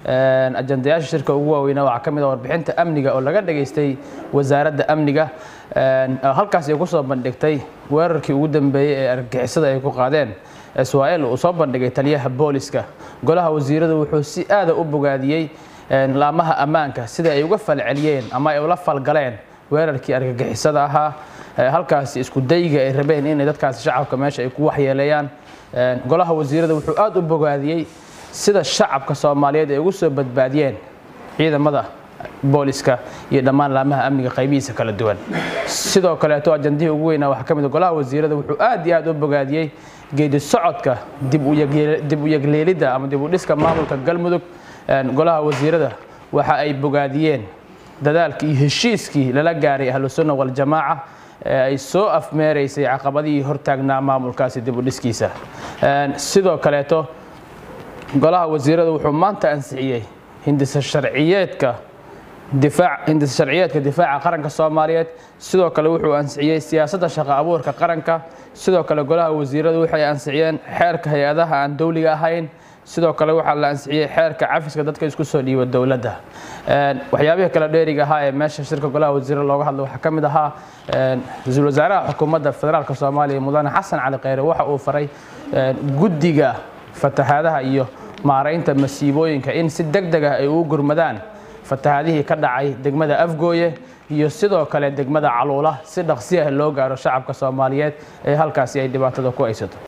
ajandayaasha shirka ugu waaweynaa waxaa ka mid ah warbixinta amniga oo laga dhageystay wasaaradda amniga halkaas ay ku soo bandhigtay weerarkii ugu dambeeyey ee argagixisada ay ku qaadeen israa'il uu soo bandhigay taliyaha booliska golaha wasiiradu wuxuu si aada u bogaadiyey laamaha ammaanka sida ay uga falceliyeen ama ay ula falgaleen weerarkii argagixisada ahaa halkaasi isku dayga ay rabeen inay dadkaasi shacabka meesha ay ku waxyeeleeyaan golaha wasiirada wuxuu aada u bogaadiyey sida shacabka soomaaliyeed ay ugu soo badbaadiyeen ciidamada booliska iyo dhammaan laamaha amniga qaybihiisa kala duwan sidoo kaleeto ajandihii ugu weynaa waxaa ka mid golaha wasiirada wuxuu aad iyo aad u bogaadiyey geedi socodka dib u yegleelidda ama dib u dhiska maamulka galmudug golaha wasiirada waxa ay bogaadiyeen dadaalkii iyo heshiiskii lala gaaray ahlusunna waljamaaca ee ay soo afmeeraysay caqabadihii hortaagnaa maamulkaasi dib u dhiskiisa sidoo kaleeto golaha wasiirada wuxuu maanta ansixiyey hindisa sharciyeedka hindisa sharciyeedka difaaca qaranka soomaaliyeed sidoo kale wuxuu ansixiyey siyaasadda shaqo abuurka qaranka sidoo kale golaha wasiiradu waxay ansixiyeen xeerka hay-adaha aan dowliga ahayn sidoo kale waxaa la ansixiyey xeerka cafiska dadka isku soo dhiiba dowladda waxyaabihii kale dheeriga ahaa ee meesha shirka golaha wasiirada looga hadlo waxaa ka mid ahaa ra-iisul wasaaraha xukuumadda federaalk soomaaliya mudane xasan cali kheyre waxa uu faray guddiga fatahaadaha iyo maaraynta masiibooyinka in si deg deg ah ay ugu gurmadaan fatahaadihii ka dhacay degmada afgooye iyo sidoo kale degmada caluula si dhaqsi ah loo gaaro shacabka soomaaliyeed ee halkaasi ay dhibaatada ku haysato